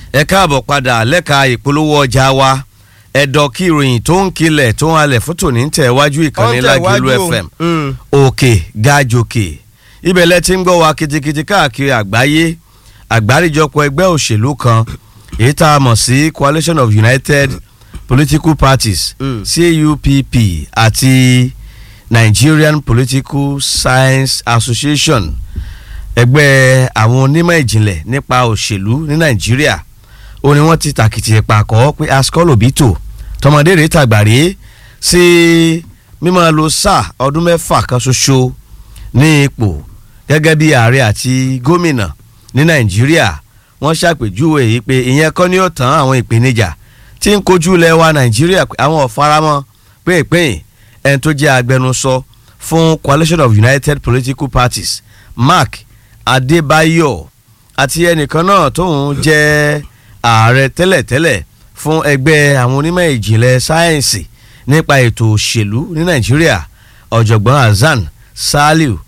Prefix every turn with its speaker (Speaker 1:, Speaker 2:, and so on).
Speaker 1: ẹ káàbọ̀ padà lẹ́ka ìpolówó ọjà wa ẹ̀dọ̀ kí ìròyìn tó ń kilẹ̀ tó ń halẹ̀ fún tòní ń tẹ̀ wájú ìkànnì Lágìlú FM òkè gajòkè ibẹ̀ lẹ ti ń gbọ́ wa kitikiti káàkiri àgbáyé àgbáríjọpọ̀ ẹgbẹ́ òṣèlú kan èyí tá a mọ̀ sí Coalition of United Political Parties
Speaker 2: Mm.
Speaker 1: CUPP àti Nigerian Political Science Association ẹgbẹ́ àwọn onímọ̀ ìjìnlẹ̀ nípa òṣèlú ní Nàìjíríà ó ní wọ́n ti tàkìtì ìpàkọ́ pé Ascol Obito tọmọdé rèé tàgbàrí sí mímọ́ lo sáà ọdún mẹ́fà kan ṣoṣo ní ipò gẹ́gẹ́ bí ààrẹ àti gómìnà ní Nàìjíríà wọ́n ṣàpèjúwe yìí pé ìyẹn kọ́ ni ó tán àwọn ìpèníjà tí ń kojú ilẹ̀ wa Nàìjíríà pé àwọn ọ̀faramọ́ pínpín ẹni tó jẹ́ agbẹnusọ fún Coalition of United Political Parties Mark Adébáyọ̀ àti ẹnìkan náà tóun jẹ́ ààrẹ tẹ́lẹ̀tẹ́lẹ̀ fún ẹgbẹ́ àwọn onímọ̀ ìjìnlẹ̀ sáyẹ́ǹsì nípa ètò òṣèlú ní Nàìjíríà ọ̀jọ̀gbọ́n Hasan Saliu